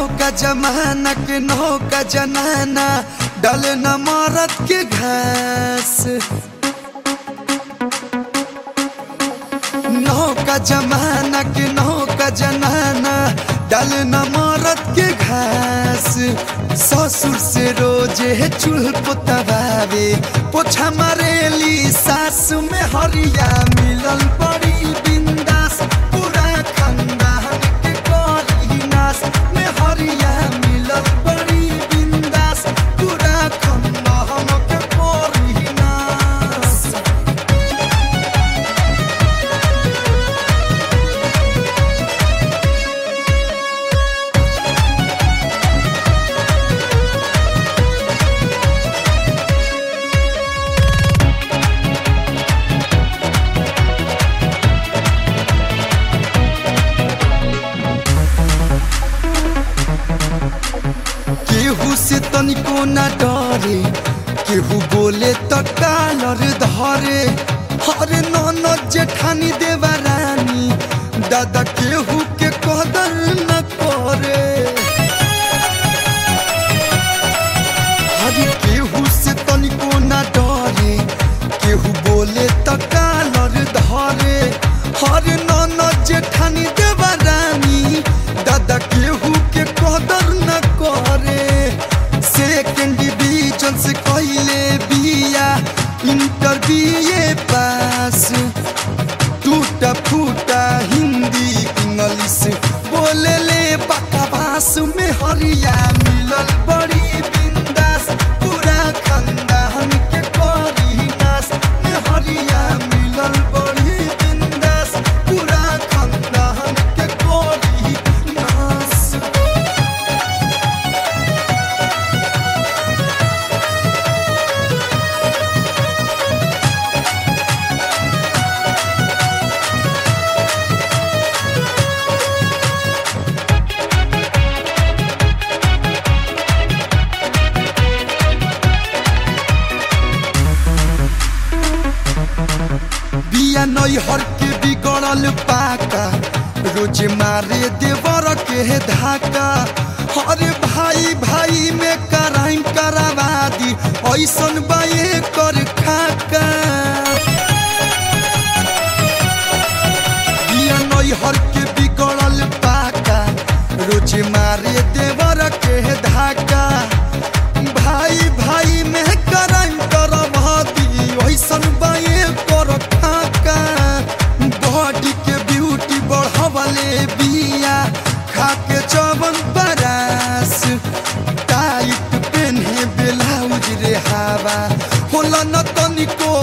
नौका जमाना के नौका जनाना डले न मरद के घास नौका जमाना के नौका जनाना डले न मरद के घास ससुर से रोजे चूल्ह पोतवावे पोछा मारेली सासु में हरिया मिलल बड़ी बिंदास पूरा खानदान के करी नास में हरिया मिलल बड़ी बिंदास पूरा खानदान के करी नास केहू से तनिको न डरे केहू बोले त कालर धरे हरे ननद जेठानी देवा रानी दादा केहू के कदर न करे हरे केहू से तनिको न डरे केहू बोले त कालर धरे हरे ननद जेठानी देवा रानी दादा केहू के कदर न करे सेकेंड डिवीजन से कहले बिया इंटर बीए पास टूटा फूटा हिंदी इंग्लिश बोले ले बकवास में हरिया मिलल बड़ी बिंदास पूरा खानदान के करी नास में हरिया मिलल बड़ी बिंदास पूरा खानदान के करी नास बिया नैहर के बिगड़ल पाका रोज मारे देवर के धाका अरे भाई भाई में कराइम करावा दी ऐसन बाए कर खाका बिया नैहर के बिगड़ल पाका रोज मारे देवर के धाका भाई भाई में कराइम करवा दी ऐसन बाए कर खाका बॉडी के ब्यूटी बढ़वले बिया खा के चवन बरास टाइट पेन्हे ब्लाउज रे हवा होला न तनिको